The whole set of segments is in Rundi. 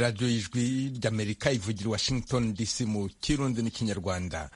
radiyo y'ijwi ry'amerika ivugira washington dc mu kirundi n'ikinyarwanda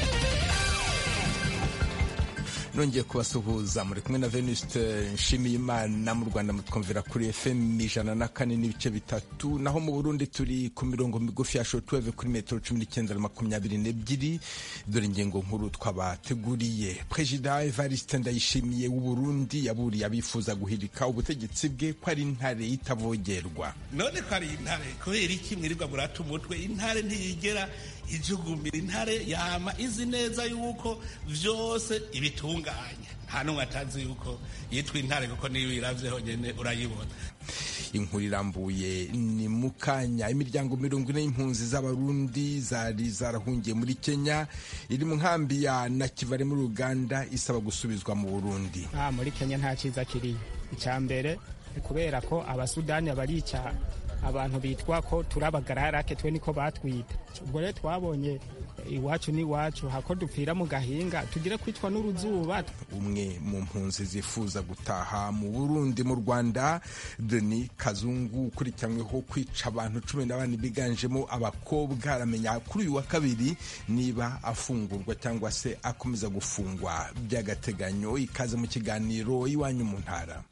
nongeye kubasuhuza muri kumwe na venuste nshimiyimana mu rwanda mutwumvira kuri fm ijana na kane n'ibice bitatu naho mu burundi turi ku mirongo migufi ya shotweve kuri metero cumi n'icyenda na makumyabiri n'ebyiri dore ingingo nkuru twabateguriye perezida evariste ndayishimiye w'uburundi yaburiye abifuza guhirika ubutegetsi bwe ko ari intare itavogerwa none ko ari intare kubera iki mwirirwa murata umutwe intare ntiyigera ijugumira intare yama izi neza yuko vyose ibitunganya nta n'umwe atazi yuko yitwa intare kuko niyo uyiravyeho nyene urayibona inkuru irambuye ni mu kanya imiryango mirongo ine y'impunzi z'abarundi zari zarahungiye muri kenya iri mu nkambi ya nakivale muri uganda isaba gusubizwa mu burundi ah, muri kenya nta ciza kiriyo icya mbere ni kubera ko abasudani barica abantu bitwa ko turabagararake twe niko batwita ubwo rero twabonye iwacu n'iwacu hako dupfira mu gahinga tugire kwicwa n'uruzuba umwe mu mpunzi zifuza gutaha mu burundi mu rwanda deni kazungu ukurikiranyweho kwica abantu cumi na bane biganjemo abakobwa aramenya kuri uyu wa kabiri niba afungurwa cyangwa se akomeza gufungwa by'agateganyo ikaze mu kiganiro iwanyu mu ntara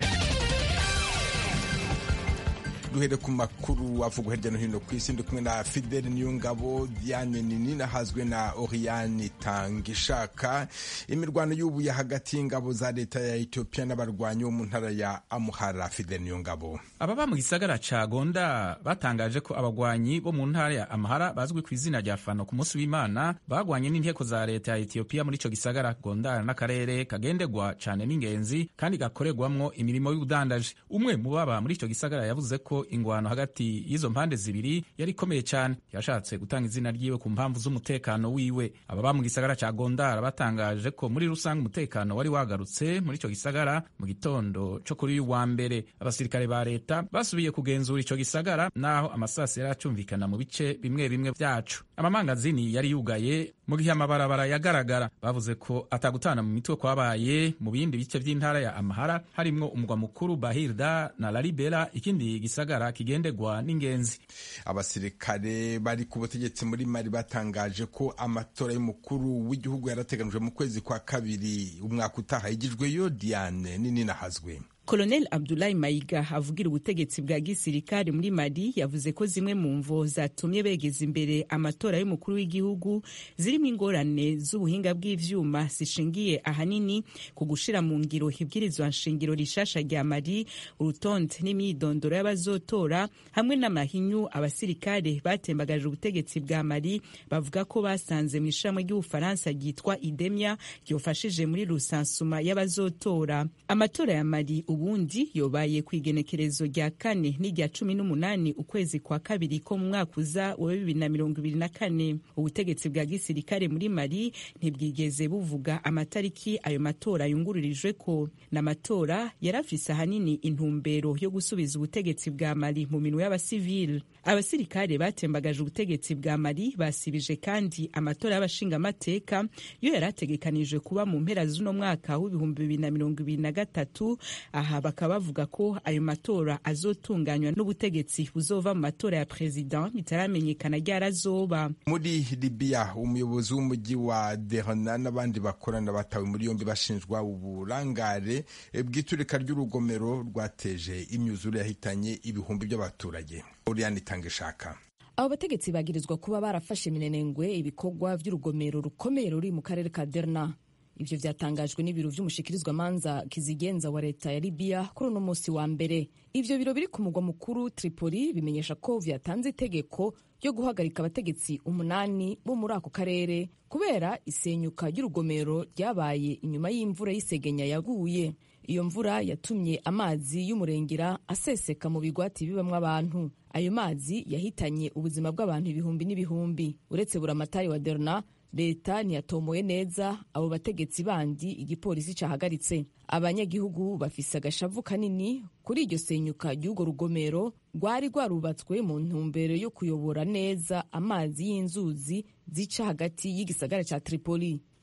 duhere ku makuru avugwa hirya no hino ku isi ndi kumwe na fidele niyongabo diane nini nahazwe na oriane tangishaka imirwano y'ubuye hagati y'ingabo za leta ya etiyopiya n'abarwanyi bo mu ntara ya amuhara fidele niyongabo ababa mu gisagara ca gonda batangaje ko abagwanyi bo mu ntara ya amahara bazwi ku izina rya fano ku munsi w'imana bagwanye n'inteko za leta ya etiyopiya muri ico gisagara gonda n'akarere kagendegwa cane n'ingenzi kandi gakorerwamwo imirimo y'ubudandaji umwe mu baba muri ico gisagara yavuze ko ingwano hagati y'izo mpande zibiri yari ikomeye cyane yashatse gutanga izina ryiwe ku mpamvu z'umutekano wiwe ababa mu gisagara ca gondara batangaje ko muri rusange umutekano wari wagarutse muri ico gisagara mu gitondo co kuri uyu wa mbere abasirikare ba leta basubiye kugenzura ico gisagara naho amasasi yari acumvikana mu bice bimwe bimwe vyacu amamangazini yari yugaye mu gihe amabarabara yagaragara bavuze ko atagutana mu mitwe kwabaye mu bindi bice vy'intara ya amahara harimwo umugwa mukuru bahirda na lalibela ikindi gisagara kigendegwa n'ingenzi abasirikare bari ku butegetsi muri mali batangaje ko amatora y'umukuru w'igihugu yarateganijwe mu kwezi kwa kabiri umwaka utaha yigijweyo diane nini nahazwe Colonel Abdoulaye Mayiga avugira ubutegetsi bwa gisirikare muri Mali yavuze ko zimwe mu mvo zatumye begeza imbere amatora y'umukuru w'igihugu zirimo ingorane z'ubuhinga bw'ivyuma zishingiye ahanini ku gushira mu ngiro ibwirizwa nshingiro rishasha rya Mali urutonde n'imyidondoro y'abazotora hamwe n'amahinyu abasirikare batembagaje ubutegetsi bwa Mali bavuga ko basanze mu ishami ry'Ubufaransa ryitwa Idemia ryofashije muri rusansuma y'abazotora amatora ya Mali ubundi yobaye ku igenekerezo rya kane n'irya cumi n'umunani ukwezi kwa kabiri ko mu mwaka uza wa bibiri na mirongo ibiri na kane ubutegetsi bwa gisirikare muri mali ntibwigeze buvuga amatariki ayo matora yungururijwe ko n'amatora yari afise ahanini intumbero yo gusubiza ubutegetsi bwa mali mu minwe y'abasivili abasirikare batembagaje ubutegetsi bwa mali basibije kandi amatora y'abashingamateka yo yari ategekanijwe kuba mu mpera z'uno mwaka w'ibihumbi bibiri na mirongo ibiri na gatatu aha bakaba bavuga ko ayo matora azotunganywa n'ubutegetsi buzova mu matora ya perezida bitaramenyekana ryarazoba muri libiya umuyobozi w'umujyi wa derna n'abandi bakorana batawe muri yombi bashinjwa uburangare bw'iturika ry'urugomero rwateje imyuzure yahitanye ibihumbi by'abaturage uriyani itanga ishaka abo bategetsi bagirizwa kuba barafashe minenengwe ibikorwa by'urugomero rukomeye ruri mu karere ka derna ivyo vyatangajwe n'ibiro vy'umushikirizwamanza kizigenza wa leta ya libiya kuri uno musi wa mbere ivyo biro biri ku mugwa mukuru tripoli bimenyesha ko vyatanze itegeko ryo guhagarika abategetsi umunani bo muri ako karere kubera isenyuka ry'urugomero ryabaye inyuma y'imvura y'isegenya yaguye iyo mvura yatumye amazi y'umurengera aseseka mu bigwati bibamwo abantu ayo mazi yahitanye ubuzima bw'abantu ibihumbi n'ibihumbi uretse buramatari wa derna leta ntiyatomoye neza abo bategetsi bandi igipolisi cahagaritse abanyagihugu bafise agashavu kanini kuri iryo senyuka ry'urwo rugomero rwari rwarubatswe mu ntumbero yo kuyobora neza amazi y'inzuzi zica hagati y'igisagara ca tripoli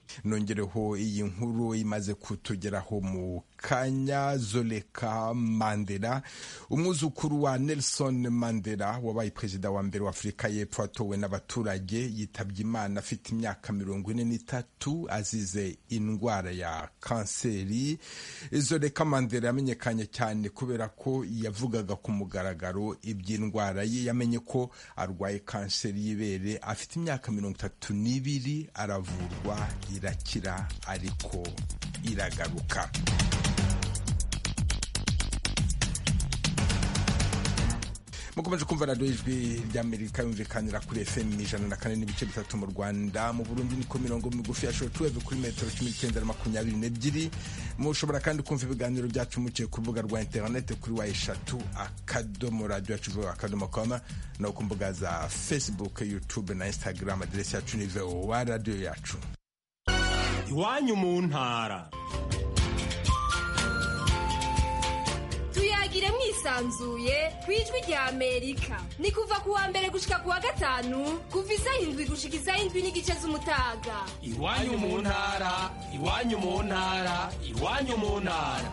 nongereho iyi nkuru imaze kutugeraho mu kanya zoleka mandela umwuzukuru wa nelson mandela wabaye perezida wa mbere wa afurika y'epfo atowe n'abaturage yitabye imana afite imyaka mirongo ine n'itatu azize indwara ya kanseri zoleka mandela yamenyekanye cyane kubera ko yavugaga ku mugaragaro iby'indwara ye yamenye ko arwaye kanseri y'ibere afite imyaka mirongo itatu n'ibiri aravurwa irakira ariko iragaruka mukomeje kumva radiyo ijwi ry'amerika yumvikanira kuri fm ijana na kane n'ibice bitatu mu rwanda mu burundi niko mirongo migufi ya shotuweve kuri metero cumi n'icyenda na makumyabiri n'ebyiri mushobora kandi kumva ibiganiro byacu muciye ku rubuga rwa interinete kuri wa eshatu akadomo radiyo yacu vuba akadomo koma no ku mbuga za facebook youtube na instagram aderesi yacu ni vowa radiyo yacu iwanyu mu ntara tuyagire mwisanzuye ku ijwi rya amerika ni kuva ku wa mbere gushika ku wa gatanu kuva isaha indwi gushika isaha indwi n'igice z'umutaga iwanyu mu ntara iwanyu mu ntara iwanyu mu ntara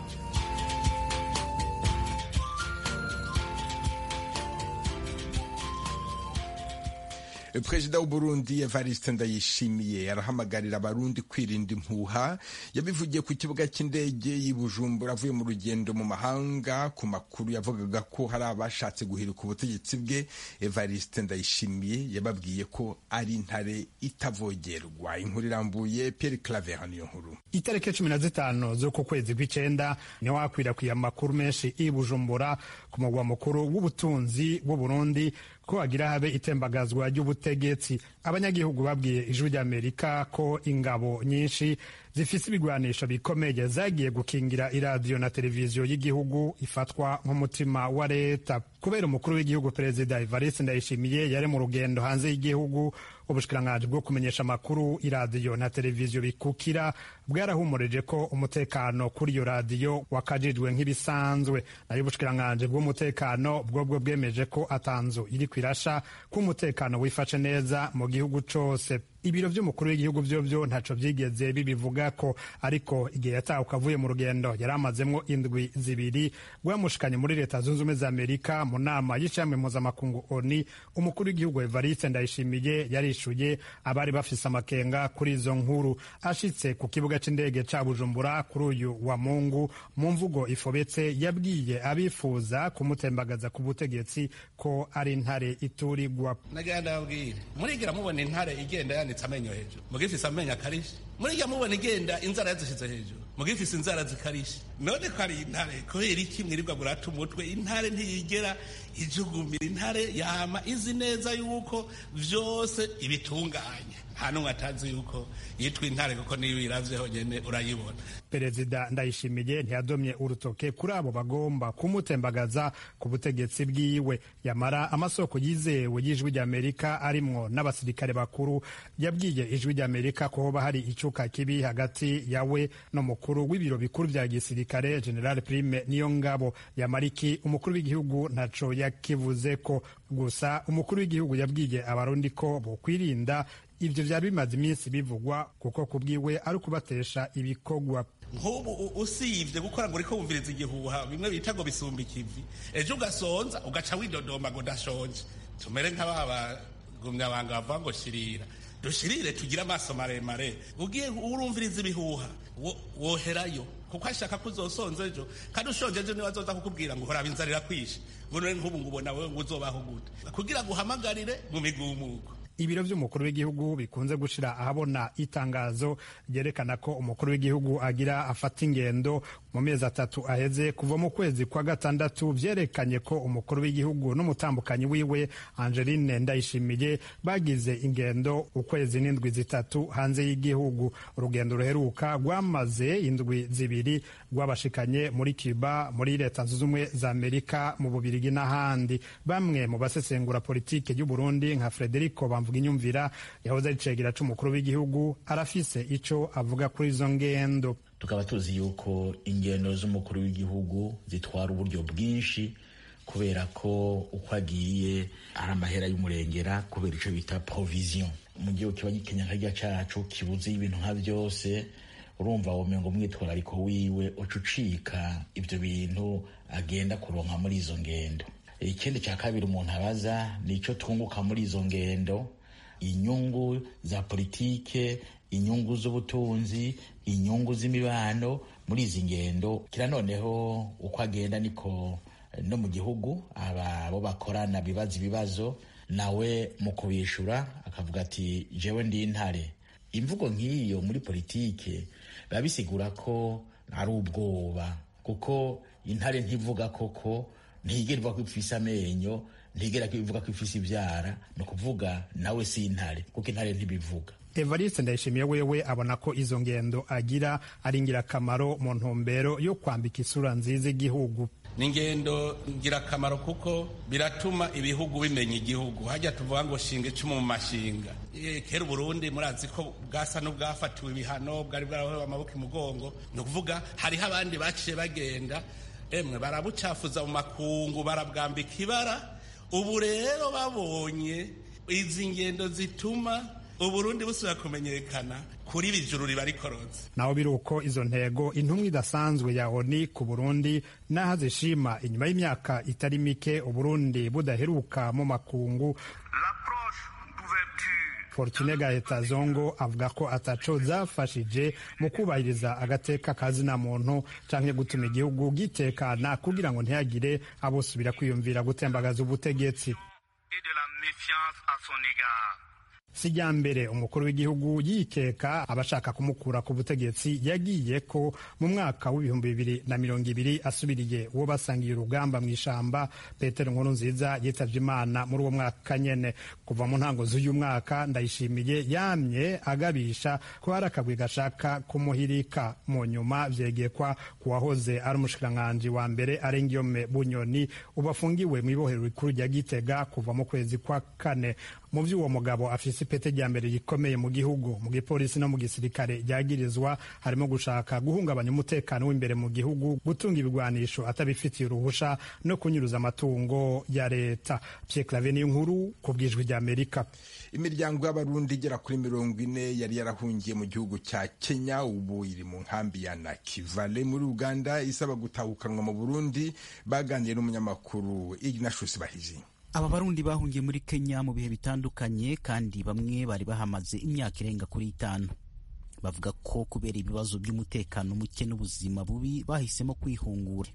perezida w'uburundi evariste ndayishimiye arahamagarira abarundi kwirinda impuha yabivugiye ku kibuga cy'indege y'i bujumbura avuye mu rugendo mu mahanga ku makuru yavugaga ko hari abashatse guhirika ubutegetsi bwe evariste ndayishimiye yababwiye ko ari intare itavogerwa inkuru irambuye pierre claver niyo nkuru itariki cumi na zitanu z'uku kwezi kw'icenda niho hakwirakwiye amakuru menshi i bujumbura ku mugwa mukuru w'ubutunzi w'uburundi ko hagira habe itembagazwa ry'ubutegetsi abanyagihugu babwiye ijwi ry'amerika ko ingabo nyinshi zifise ibigwanisho bikomeye zagiye gukingira iradiyo na televiziyo y'igihugu ifatwa nk'umutima wa leta kubera umukuru w'igihugu perezida evariste ndayishimiye yari mu rugendo hanze y'igihugu ubushikiranganji bwo kumenyesha amakuru iradiyo na televiziyo bikukira bwarahumurije ko umutekano kuri iyo radiyo wakajijwe nk'ibisanzwe nayo ubushikiranganji bw'umutekano bwobwo bwemeje ko atanzu iri kwirasha ko umutekano wifashe neza mu gihugu cose ibiro by'umukuru w'igihugu byo byo ntaco byigeze bibivuga ko ariko igihe yatahuka avuye mu rugendo yari amazemwo indwi zibiri rwamushikanye muri leta zunze ubumwe za amerika mu nama y'ishami mpuzamakungu oni umukuru w'igihugu evariste ndayishimiye yarishuye abari bafise amakenga kuri izo nkuru ashitse ku kibuga c'indege ca bujumbura kuri uyu wa mungu mu mvugo ifobetse yabwiye abifuza kumutembagaza ku butegetsi ko ari intare iturigwa nagira ndababwire murigira mubona intare igenda yanditse amenyo hejuru mugifise amenyo akarishe murigira mubona igenda inzara yazishize hejuru mugifise inzara zikarishe none ko ari intare kubera iki mwirirwa murata umutwe intare ntiyigera ijugumira intare yama izi neza yuko vyose ibitunganya nta n'umwe atazi yuko yitwa intare kuko niyo uyiravyeho nyene urayibona perezida ndayishimiye ntiyadomye urutoke kuri abo bagomba kumutembagaza ku butegetsi bwiwe yamara amasoko yizewe y'ijwi ry'amerika arimwo n'abasirikare bakuru yabwiye ijwi ry'amerika ko hoba hari icuka kibi hagati yawe n'umukuru w'ibiro bikuru vya gisirikare general prime niyo ngabo yamariki umukuru w'igihugu ntaco yakivuze ko gusa umukuru w'igihugu yabwiye abarundi ko bokwirinda ivyo vyari bimaze iminsi bivugwa kuko kubwiwe ari ukubatesha ibikorwa nk'ubu usibye gukora ngo uriko wumviriza igihuha bimwe bita ngo bisumba ikivi ejo ugasonza ugaca widodoma ngo ndashonje tumere nk'aba bagumyabanga bavuga ngo shirira dushirire tugire amaso maremare ugiye urumviriza ibihuha woherayo kuko ashaka ko uzosonza ejo kandi ushonje ejo niwe azoza kukubwira ngo horaba inzara irakwishe ngo none nk'ubu ngo ubona wewe ngo uzobaho gute kugira ngo uhamagarire mu migumuko ibiro by'umukuru w'igihugu bikunze gushira ahabona itangazo ryerekana ko umukuru w'igihugu agira afata ingendo mu mezi atatu aheze kuva mu kwezi kwa gatandatu vyerekanye ko umukuru w'igihugu n'umutambukanyi wiwe Angeline Ndayishimiye bagize ingendo ukwezi n'indwi zitatu hanze y'igihugu urugendo ruheruka rwamaze indwi zibiri rwabashikanye muri Cuba muri leta zunze ubumwe za Amerika mu Bubirigi n'ahandi bamwe mu basesengura politike y'u Burundi nka Frederico mvuga inyumvira yahoze ari cegera c'umukuru w'igihugu arafise ico avuga kuri izo ngendo tukaba tuzi yuko ingendo z'umukuru w'igihugu zitwara uburyo bwinshi kubera ko uko agiye ari amahera y'umurengera kubera icyo bita provision mu gihugu kiba gikenya nkajya cacu kibuze ibintu nka byose urumva womengo umwitwarariko wiwe uca ucika ibyo bintu agenda kuronka muri izo ngendo ikindi cya kabiri umuntu abaza ni icyo twunguka muri izo ngendo inyungu za politike inyungu z'ubutunzi inyungu z'imibano muri izi ngendo kira noneho uko agenda niko no mu gihugu abo bakorana bibaza ibibazo nawe mu kubishura akavuga ati jewe ndi intare imvugo nk'iyo muri politike biba bisigura ko ari ubwoba kuko intare ntivuga koko ntigera ivuga ko ifise amenyo ntigera ivuga ko ifise ibyara ni ukuvuga nawe si intare kuko intare ntibivuga evariste ndayishimiye wewe abona ko izo ngendo agira ari ingirakamaro mu ntumbero yo kwambika isura nziza igihugu ni ingendo ngirakamaro kuko biratuma ibihugu bimenya igihugu hajya tuvuga ngo shinga icumu mu mashinga kera uburundi murazi ko bwasa n'ubwafatiwe ibihano bwari bwarahowe amaboko imugongo ni ukuvuga hariho abandi baciye bagenda emwe barabucafuza mu makungu barabwambika ibara ubu rero babonye izi ngendo zituma uburundi busubira kumenyekana kuri bijuru riba rikoronze naho biri uko izo ntego intumwa idasanzwe ya oni ku burundi n'aho zishima inyuma y'imyaka itari mike uburundi budaheruka mu makungu fortune gaheta zongo avuga ko ataco zafashije mu kubahiriza agateka kazina muntu canke gutuma igihugu gitekana kugira ngo ntihagire abosubira kwiyumvira gutembagaza ubutegetsi sijya mbere umukuru w'igihugu yikeka abashaka kumukura ku butegetsi yagiye ko mu mwaka w'ibihumbi bibiri na mirongo ibiri asubiriye uwo basangiye urugamba mu ishamba petero nkuru nziza yitabye imana muri uwo mwaka nyene kuva mu ntango z'uyu mwaka ndayishimiye yamye agabisha ko hari akagwi gashaka kumuhirika mu nyuma vyegekwa ku wahoze ari umushikiranganji wa mbere arengiyome bunyoni ubu afungiwe mu ibohero rikuru rya gitega kuva mu kwezi kwa kane mu vy'uwo mugabo afise ipete rya mbere rikomeye mu gihugu mu gipolisi no mu gisirikare ryagirizwa harimo gushaka guhungabanya umutekano w'imbere mu gihugu gutunga ibigwanisho atabifitiye uruhusha no kunyuruza amatungo ya leta Pierre Claver niyo nkuru ku bwijwi rya Amerika imiryango y'abarundi igera kuri mirongo ine yari yarahungiye mu gihugu cya Kenya ubu iri mu nkambi ya Nakivale muri Uganda isaba gutahukanwa mu Burundi baganiriye n'umunyamakuru Ignatius Bahizi aba barundi bahungiye muri kenya mu bihe bitandukanye kandi bamwe bari bahamaze imyaka irenga kuri itanu bavuga ko kubera ibibazo by'umutekano muke n'ubuzima bubi bahisemo kwihungura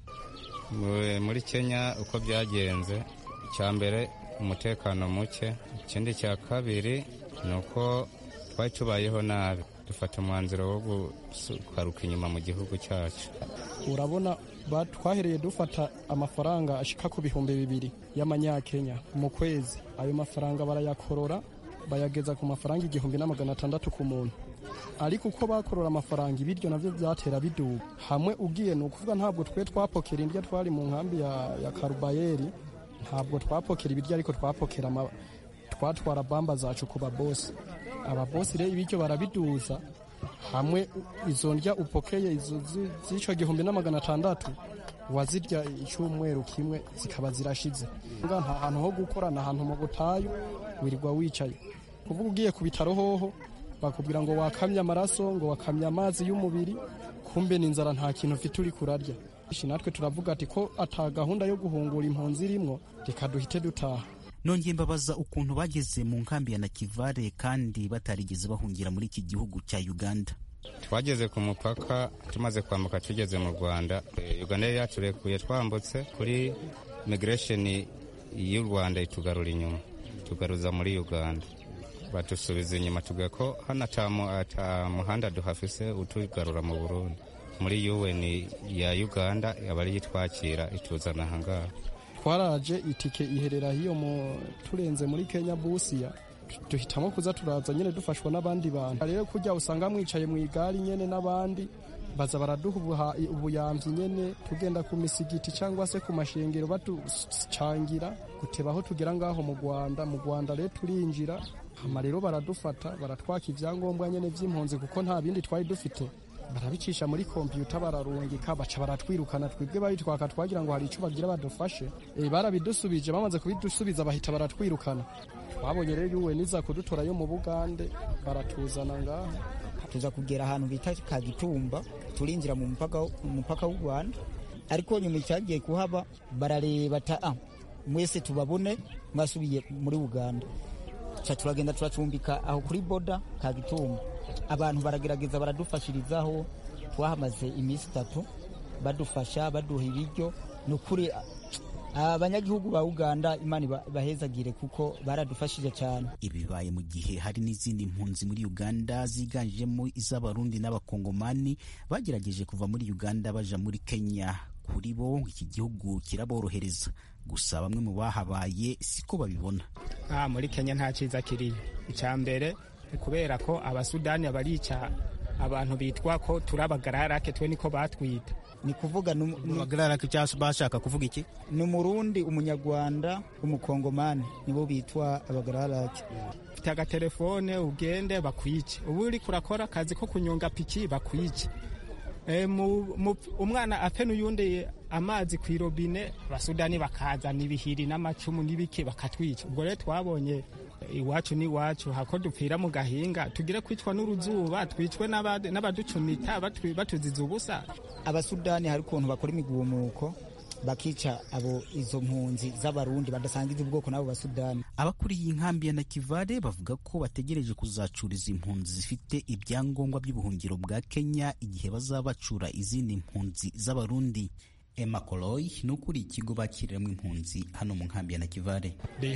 muri kenya uko byagenze icya mbere umutekano muke ikindi cya kabiri ni uko twari tubayeho nabi dufata umwanzuro wo gukaruka inyuma mu gihugu cyacu urabona twahereye dufata amafaranga ashika ku bihumbi bibiri y'amanyakenya mu kwezi ayo mafaranga barayakorora bayageza ku mafaranga igihumbi na magana atandatu ku muntu ariko uko bakorora amafaranga ibiryo navyo byatera biduga hamwe ugiye ni ukuvuga ntabwo twe twapokera indya twari mu nkambi ya, ya karubayeri ntabwo twapokera ibiryo ariko twapokera twatwara bamba zacu ku babosi ababosi rero ibiryo barabiduza hamwe izo ndya upokeye z'icyo gihumbi na magana atandatu wazirya icyumweru kimwe zikaba zirashize nta hantu ho gukorana ahantu mu butayu wirirwa wicaye kuvuga ugiye ku bitaro hoho bakubwira ngo wakamye amaraso ngo wakamye amazi y'umubiri kumbe n'inzara nta kintu ufite uri kurarya natwe turavuga ati ko ata gahunda yo guhungura impunzi irimwo reka duhite dutaha nongeye mbabaza ukuntu bageze mu nkambi ya nakivale kandi batarigeze bahungira muri iki gihugu cya uganda twageze ku mupaka tumaze kwambuka tugeze mu rwanda uganda yari yaturekuye twambutse kuri migration y'u rwanda itugarura inyuma tugaruza muri uganda badusubiza inyuma tuga ko hano ata muhanda duhafise utugarura mu burundi muri un ya uganda aba ariyo itwakira ituzana ahangaha twaraje itike iherera hiyo mu turenze muri Kenya busiya duhitamo kuza turaza nyene dufashwa n'abandi bantu rero kujya usanga mwicaye mu igari nyene n'abandi baza baraduha ubuyamvyi nyene tugenda ku misigiti cyangwa se ku mashengero baducangira guteba aho tugera ngaho mu Rwanda mu Rwanda rero turinjira hama rero baradufata baratwaka ivyangombwa nyene vy'impunzi kuko nta bindi twari dufite barabicisha muri kompiyuta bararungika baca baratwirukana twebwe babitwaka twagira ngo hari icyo bagira badufashe e, barabidusubije bamaze kubidusubiza bahita baratwirukana twabonye rero yuwe niza kudutora yo mu bugande baratuzana ngaha tuza kugera ahantu bita kagitumba turinjira mu mupaka w'u rwanda ariko nyuma icyagiye kuhaba barareba ta ah, mwese tubabone mwasubiye muri uganda ca turagenda turacumbika aho kuri boda kagitumba abantu baragerageza baradufashirizaho twahamaze iminsi itatu badufasha baduha ibiryo ni ukuri abanyagihugu ba uganda imana bahezagire kuko baradufashije cyane ibibaye mu gihe hari n'izindi mpunzi muri uganda ziganjemo iz'abarundi n'abakongomani bagerageje kuva muri uganda baja muri kenya kuri bo iki gihugu kiraborohereza gusa bamwe mu bahabaye siko babibona ah, muri kenya nta cyiza kiriyo icya mbere ni kubera ko abasudani barica abantu bitwa ko turi abagararake twe niko batwita ni kuvuga abagararake cyangwa bashaka kuvuga iki ni umurundi umunyarwanda umukongomani nibo bitwa abagararake ufite agatelefone ugende bakwice ubu uri kurakora akazi ko kunyonga piki bakwice e, umwana ape n'uyundi amazi ku irobine abasudani bakazana ibihiri n'amacumu n'ibiki bakatwica ubwo rero twabonye iwacu n'iwacu hako dupfira mu gahinga tugire kwicwa n'uruzuba twicwe n'abaducumita batuziza ubusa abasudani hari ukuntu bakora imigumuko bakica abo izo mpunzi z'abarundi badasangiza ubwoko n'abo basudani abakuriye inkambi ya nakivale bavuga ko bategereje kuzacuriza impunzi zifite ibyangombwa by'ubuhungiro bwa kenya igihe bazaba bacura izindi mpunzi z'abarundi Emma Koloy ni ukuriye ikigo bakiriramo impunzi hano mu nkambi ya Nakivale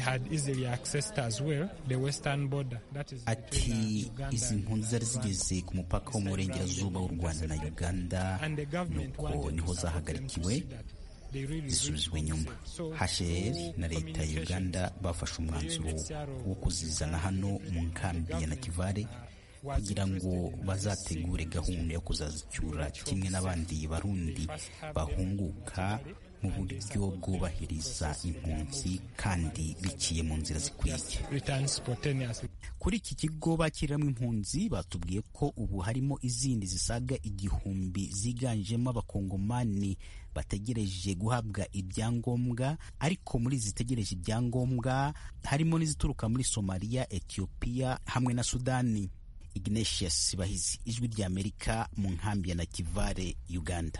ati izi mpunzi zari zigeze ku mupaka wo mu burengerazuba w'u Rwanda na Uganda nuko niho zahagarikiwe zisubizwa inyuma HCR na leta ya Uganda bafashe umwanzuro wo kuzizana hano mu nkambi ya Nakivale kugira ngo bazategure gahunda yo kuzazicyura kimwe n'abandi barundi bahunguka mu buryo bwubahiriza impunzi kandi biciye mu nzira zikwiye kuri iki kigo bakiriramo impunzi batubwiye ko ubu harimo izindi zisaga igihumbi ziganjemo abakongomani bategereje guhabwa ibyangombwa ariko muri zitegereje ibyangombwa harimo n'izituruka muri somaliya etiyopiya hamwe na sudani Ignatius Bahizi ijwi rya Amerika mu nkambi ya Nakivale Uganda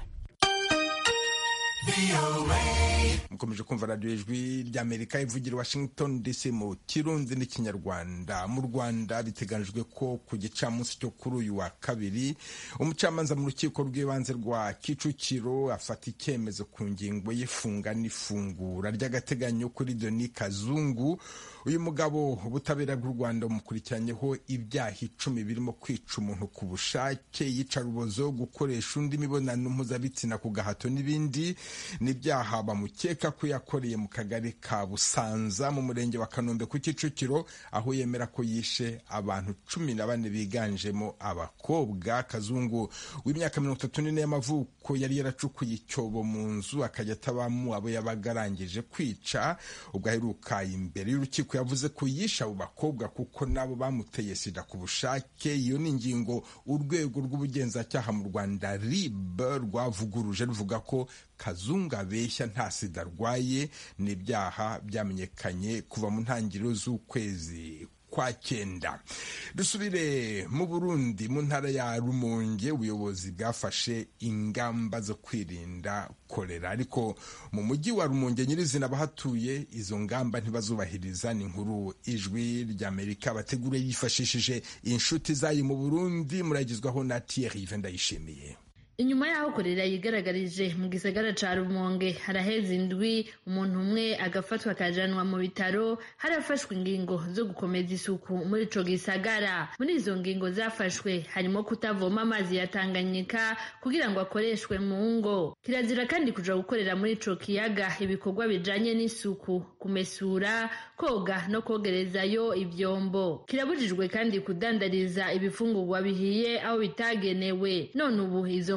mukomeje kumva radiyo ijwi ry'amerika ivugira washington dc mu kirundi n'ikinyarwanda mu rwanda biteganijwe ko ku gicamunsi cyo kuri uyu wa kabiri umucamanza mu rukiko rw'ibanze rwa kicukiro afata icyemezo ku ngingo y'ifunga n'ifungura ry'agateganyo kuri doni kazungu uyu mugabo ubutabera bw'u rwanda bumukurikiranyeho ibyaha icumi birimo kwica umuntu ku bushake yicarubozo gukoresha undi mibonano mpuzabitsina ku gahato n'ibindi n'ibyaha bamukeka ko yakoreye mu kagari ka busanza mu murenge wa kanombe ku kicukiro aho yemera ko yishe abantu cumi na bane biganjemo abakobwa kazungu w'imyaka mirongo itatu n'ine y'amavuko yari yaracukuye icyobo mu nzu akajya atabamo abo yabaga arangije kwica ubwo aheruka imbere y'urukiko yavuze ko yishe abo bakobwa kuko nabo bamuteye sida ku bushake iyo ni ingingo urwego rw'ubugenzacyaha mu rwanda rib rwavuguruje ruvuga ko kazungu abeshya nta sida arwaye ni ibyaha byamenyekanye kuva mu ntangiriro z'ukwezi kwa cyenda dusubire mu burundi mu ntara ya rumonge ubuyobozi bwafashe ingamba zo kwirinda korera ariko mu mujyi wa rumonge nyirizina abahatuye izo ngamba ntibazubahiriza ni inkuru ijwi ry'amerika bategure yifashishije inshuti zayo mu burundi muragizwaho na thierry ndayishimiye inyuma y'aho korera yigaragarije mu gisagara ca rumonge haraheze indwi umuntu umwe agafatwa akajanwa mu bitaro harafashwe ingingo zo gukomeza isuku muri ico gisagara muri izo ngingo zafashwe harimo kutavoma amazi ya tanganyika kugira ngo akoreshwe mu ngo kirazira kandi kuja gukorera muri ico kiyaga ibikorwa bijanye n'isuku kumesura koga no kogerezayo ivyombo kirabujijwe kandi kudandariza ibifungurwa bihiye aho bitagenewe none ubu izo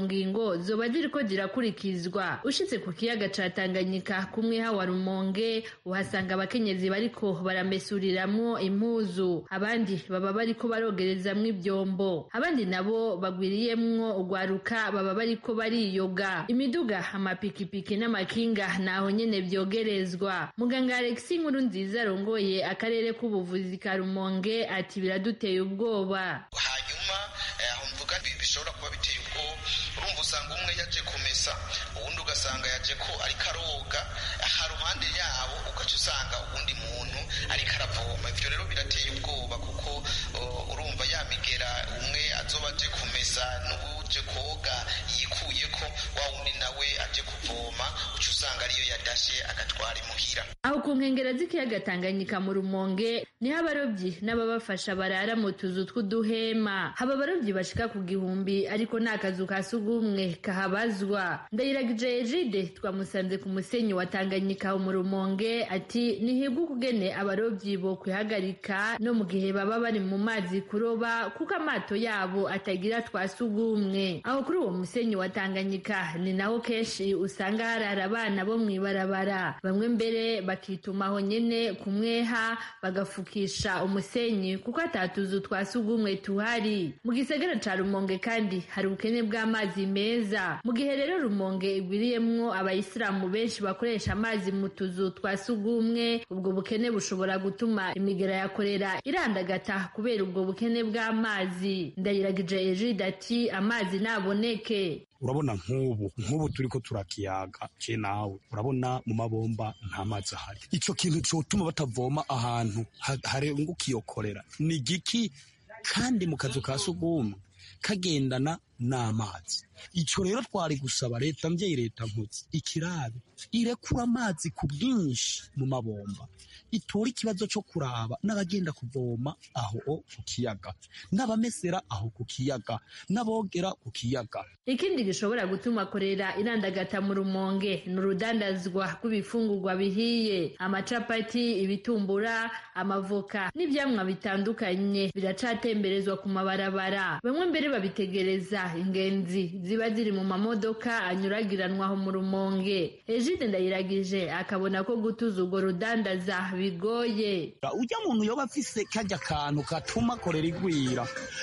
ngingo zoba ziriko zirakurikizwa ushitse ku kiyaga ca tanganyika kumwe hawa rumonge uhasanga abakenyezi bariko baramesuriramwo impuzu abandi baba bariko barogerezamwo ivyombo abandi nabo bagwiriyemwo urwaruka baba bariko bariyoga imiduga amapikipiki n'amakinga naho nyene vyogerezwa muganga alexi nkuru nziza arongoye akarere k'ubuvuzi ka rumonge ati biraduteye ubwoba hanyuma aho mvuga bishobora kuba biteye ubwoba urumva usanga umwe yaje kumesa uwundi ugasanga yaje ko ariko aroga aha ruhande yabo ugaca usanga uwundi muntu ariko aravoma ivyo rero birateye ubwoba kuko urumva yamigera umwe azoba aje kumesa n'uwuje koga yikuye ko wa wundi nawe aje kuvoma uca usanga ariyo yadashe agatwara imuhira aho ku nkengera z'ikiyaga tanganyika mu rumonge niho abarobyi n'ababafasha barara mu tuzu tw'uduhema haba abarobyi bashika ku gihumbi ariko nta kazu ka sugumwe kahabazwa ndayiragije ejide twamusanze ku musenyi wa tanganyika mu rumonge ati nihibwe ukugene abarobyi bo kwihagarika no mu gihe baba bari mu mazi kuroba kuko amato yabo atagira twa sugumwe aho kuri uwo musenyi wa tanganyika ni naho kenshi usanga harara abana bo mw'ibarabara bamwe mbere bakitumaho nyene kumweha bagafukisha umusenyi kuko atatuzu twa sugumwe tuhari mu gisagara ca rumonge kandi hari ubukene bw'amazi meza mu gihe rero rumonge igwiriyemwo abayisilamu benshi bakoresha amazi mu tuzu twa sugumwe ubwo bukene bushobora gutuma imigera ya korera irandagata kubera ubwo bukene bw'amazi ndayiragije ejide ati amazi naboneke urabona nk'ubu nk'ubu turi ko turakiyaga je nawe urabona mu mabomba nta mazi ahari ico kintu cotuma batavoma ahantu harenguka iyo korera ni giki kandi mu kazu ka sugumwe kagendana n'amazi ico rero twari gusaba leta mvyeyi leta nkutse ikirabe irekura amazi ku bwinshi mu mabomba itora ikibazo cyo kuraba n'abagenda kuvoma aho ku kiyaga n'abamesera aho ku kiyaga n'abogera ku kiyaga ikindi gishobora gutuma korera irandagata mu rumonge ni urudandazwa rw'ibifungurwa bihiye amacapati ibitumbura amavoka n'ivyamwa bitandukanye biracatemberezwa ku mabarabara bamwe mbere babitegereza ingenzi ziba ziri mu mamodoka anyuragiranwa aho mu rumonge ejide ndayiragije akabona ko gutuza urwo rudandaza bigoye ujya muntu yoba afise kajya kantu katuma korera igwira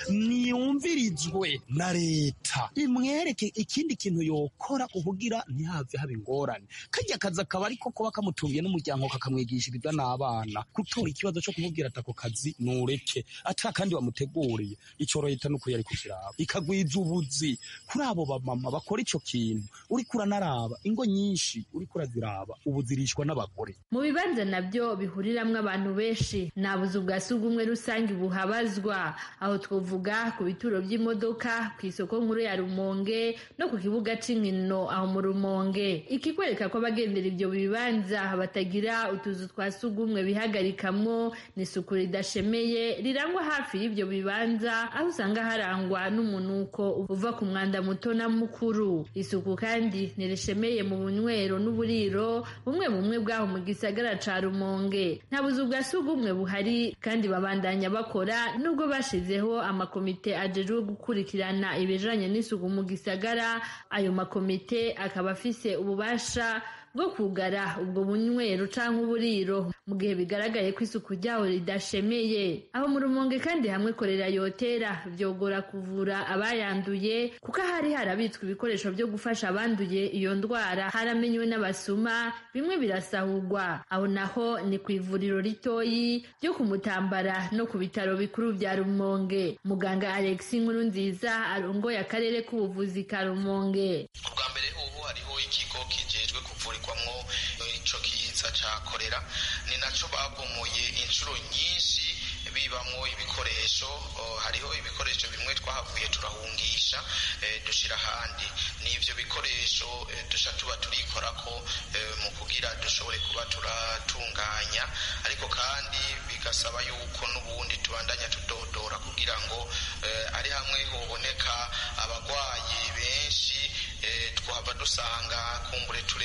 niyumvirizwe na leta imwereke ikindi kintu yokora kugira ntihave haba ingorane kajya kazi akaba ariko kuba kamutungiye n'umuryango kakamwigishiriza n'abana gutora ikibazo cyo kumubwira ati ako kazi nureke ata kandi wamuteguriye icyo leta ni ukuri yari kukiraba ikagwiza ubuzi kuri abo bamama bakora ico kintu uriko uranaraba ingo nyinshi uriko uraziraba ubu zirishwa n'abagore mu bibanza nabyo bihuriramwo abantu benshi nta buzu bwa sugumwe rusange buhabazwa aho twovuga ku bituro by'imodoka ku isoko nkuru ya rumonge no ku kibuga c'inkino aho mu rumonge ikikwereka ko abagendera ibyo bibanza batagira utuzu twa sugumwe bihagarikamwo n'isuku ridashemeye rirangwa hafi y'ibyo bibanza aho usanga harangwa n'umunuko uva ku mwanda muto na mukuru isuku kandi ntirishemeye mu bunywero n'uburiro bumwe bumwe bwaho mu gisagara ca rumonge nta buzu bwa sugumwe buhari kandi babandanya bakora nubwo bashizeho amakomite ajejwe gukurikirana ibijanye n'isuku mu gisagara ayo makomite akaba afise ububasha bwo kugara ubwo bunywero canke uburiro mu gihe bigaragaye ko isuku ryaho ridashemeye aho mu rumonge kandi hamwe korera yotera vyogora kuvura abayanduye kuko hari harabitswe ibikoresho vyo gufasha abanduye iyo ndwara haramenywe n'abasuma bimwe birasahurwa aho naho ni ku ivuriro ritoyi ryo ku mutambara no ku bitaro bikuru vya rumonge muganga alex nkuru nziza arongoye akarere k'ubuvuzi ka rumonge ubwa mbere ubu hariho ikigo kijejwe kuvurirwamwo ico kiza ca korera ni naco babomoye inshuro nyinshi bibamwo ibikoresho hariho ibikoresho bimwe twahavuye turahungisha dushira ahandi n'ivyo bikoresho dusha tuba turikorako mu kugira dushobore kuba turatunganya ariko kandi bigasaba yuko n'ubundi tubandanya tudodora kugira ngo ari hamwe hoboneka abagwayi benshi twaba dusanga kumbure turengewe muri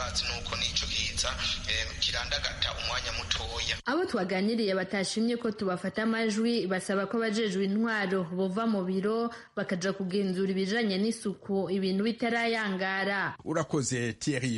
turazi nuko n'ico kiza kirandagata umwanya mutoya abo twaganiriye batashimye ko tubafata amajwi basaba ko abajejwe intwaro bova mu biro bakaja kugenzura ibijanye n'isuku ibintu bitarayangara urakoze Thierry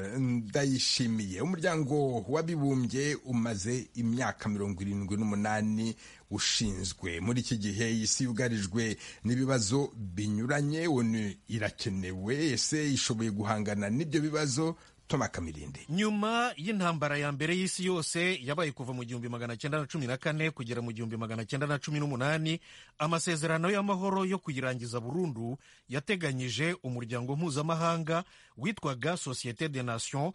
ndayishimiye umuryango w'abibumbye umaze imyaka mirongo irindwi n'umunani ushinzwe muri iki gihe isi yugarijwe n'ibibazo binyuranye onu irakenewe ese ishoboye guhangana n'ibyo bibazo Toma Kamirinde nyuma y'intambara ya mbere y'isi yose yabaye kuva mu gihumbi magana cyenda na cumi na kane kugera mu gihumbi magana cyenda na cumi n'umunani amasezerano y'amahoro yo kuyirangiza burundu yateganyije umuryango mpuzamahanga witwaga Societe des Nations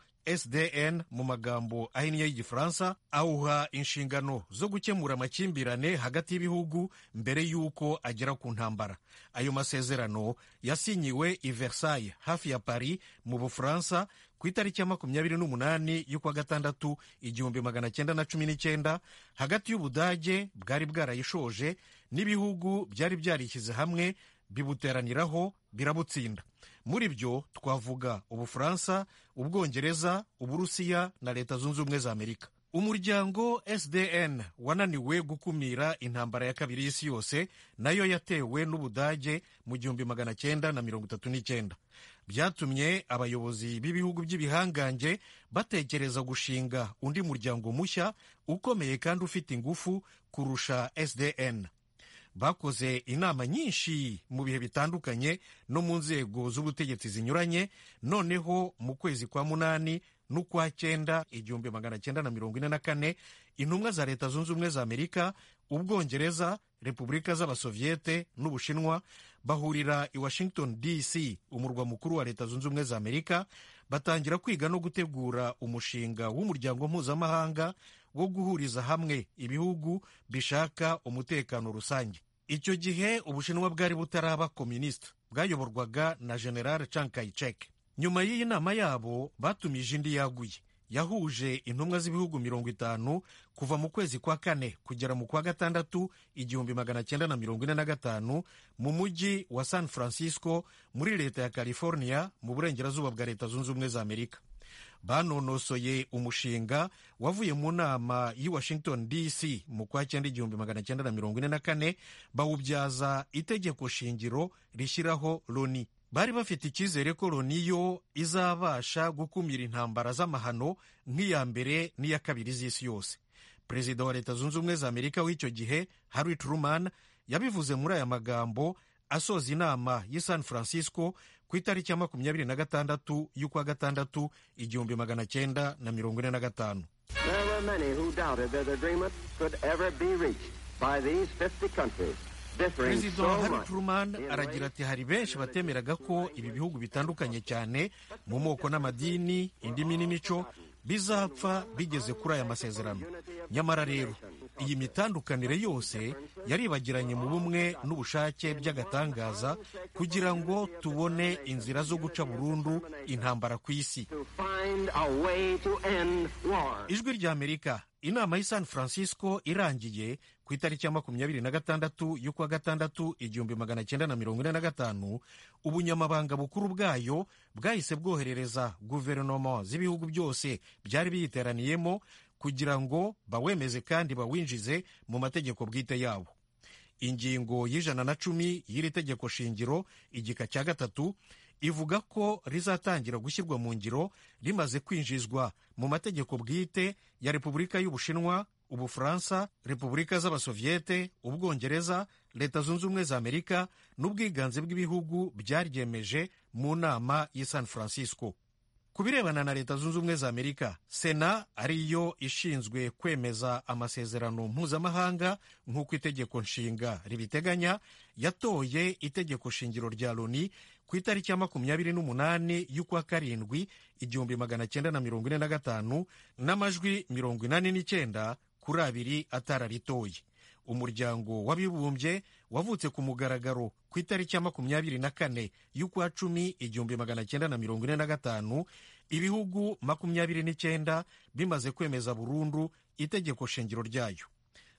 SDN mu magambo ahinnye y'igifaransa awuha inshingano zo gukemura amakimbirane hagati y'ibihugu mbere y'uko agera ku ntambara ayo masezerano yasinyiwe i Versailles hafi ya Paris mu Bufaransa ku itariki ya makumyabiri n'umunani y'ukwa gatandatu igihumbi magana cyenda na cumi n'icyenda hagati y'ubudage bwari bwarayishoje n'ibihugu byari byarishyize hamwe bibuteraniraho birabutsinda muri byo twavuga ubufaransa ubwongereza uburusiya na leta zunze ubumwe za amerika umuryango sdn wananiwe gukumira intambara ya kabiri y'isi yose nayo yatewe n'ubudage mu gihumbi magana cyenda na mirongo itatu n'icyenda byatumye abayobozi b'ibihugu by'ibihangange batekereza gushinga undi muryango mushya ukomeye kandi ufite ingufu kurusha sdn bakoze inama nyinshi mu bihe bitandukanye no mu nzego z'ubutegetsi zinyuranye noneho mu kwezi kwa munani n'ukwa cyenda igihumbi magana cyenda na mirongo ine na kane intumwa za leta zunze ubumwe za amerika ubwongereza repubulika z'abasoviyete n'ubushinwa bahurira i washington dc umurwa mukuru wa leta zunze ubumwe za amerika batangira kwiga no gutegura umushinga w'umuryango mpuzamahanga wo guhuriza hamwe ibihugu bishaka umutekano rusange icyo gihe ubushinwa bwari butaraba kominisita bwayoborwaga na general Chiang Kai-shek nyuma y'iyi nama yabo batumije indi yaguye yahuje intumwa z'ibihugu mirongo itanu kuva mu kwezi kwa kane kugera mu kwa gatandatu igihumbi magana cyenda na mirongo ine na gatanu mu mujyi wa san francisco muri leta ya california mu burengerazuba bwa leta zunze ubumwe za amerika banonosoye umushinga wavuye mu nama y'i washington dc mu kwa cyenda igihumbi magana cyenda na mirongo ine na kane bawubyaza itegeko shingiro rishyiraho loni bari bafite icyizere ko loni yo izabasha gukumira intambara z'amahano nk'iya mbere n'iya kabiri z'isi yose perezida wa leta zunze ubumwe za amerika w'icyo gihe harry truman yabivuze muri aya magambo asoza inama y'i san francisco ku itariki ya makumyabiri na gatandatu y'ukwa gatandatu igihumbi magana cyenda na mirongo ine na gatanu perezida harry truman aragira ati hari benshi batemeraga ko ibi bihugu bitandukanye cyane mu moko n'amadini indimi n'imico bizapfa bigeze kuri aya masezerano nyamara rero iyi mitandukanire yose yaribagiranye mu bumwe n'ubushake by'agatangaza kugira ngo tubone inzira zo guca burundu intambara ku isi ijwi rya amerika inama y'i san francisco irangiye ku itariki ya makumyabiri na gatandatu y'ukwa gatandatu igihumbi magana cyenda na mirongo ine na gatanu ubunyamabanga bukuru bwayo bwahise bwoherereza guverinoma z'ibihugu byose byari biyiteraniyemo kugira ngo bawemeze kandi bawinjize mu mategeko bwite yabo ingingo y'ijana na cumi y'iri tegeko shingiro igika cya gatatu ivuga ko rizatangira gushyirwa mu ngiro rimaze kwinjizwa mu mategeko bwite ya repubulika y'ubushinwa ubufaransa repubulika z'abasoviyete ubwongereza leta zunze ubumwe za amerika n'ubwiganze bw'ibihugu byaryemeje mu nama y'i san francisco ku birebana na leta zunze ubumwe za amerika sena ariyo ishinzwe kwemeza amasezerano mpuzamahanga nk'uko itegeko nshinga ribiteganya yatoye itegeko shingiro rya loni ku itariki ya makumyabiri n'umunani y'ukwa karindwi igihumbi magana cyenda na mirongo ine na gatanu n'amajwi mirongo inani n'icyenda kuri abiri atararitoye umuryango w'abibumbye wavutse ku mugaragaro ku itariki ya makumyabiri na kane y'ukwa cumi igihumbi magana cyenda na mirongo ine na gatanu ibihugu makumyabiri n'icyenda bimaze kwemeza burundu itegeko shingiro ryayo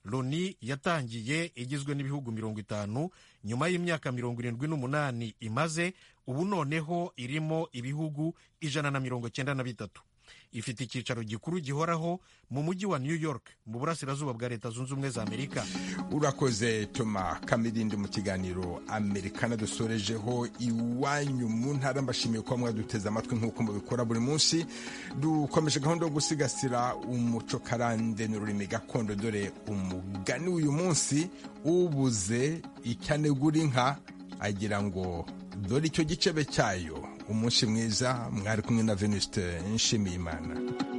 loni yatangiye igizwe n'ibihugu mirongo itanu nyuma y'imyaka mirongo irindwi n'umunani imaze ubu noneho irimo ibihugu ijana na mirongo cyenda na bitatu ifite icyicaro gikuru gihoraho mu mujyi wa new york mu burasirazuba bwa leta zunze ubumwe za amerika urakoze toma kamirindi mu kiganiro amerikana dusorejeho iwanyu mu ntara mbashimiye kuba mwaduteze amatwi nk'uko mubikora buri munsi dukomeje gahunda yo gusigasira umuco karande n'ururimi gakondo dore umugani w'uyu munsi ubuze icyanegura inka agira ngo dore icyo gicebe cyayo umunsi mwiza mwari kumwe na venuste nshimiyimana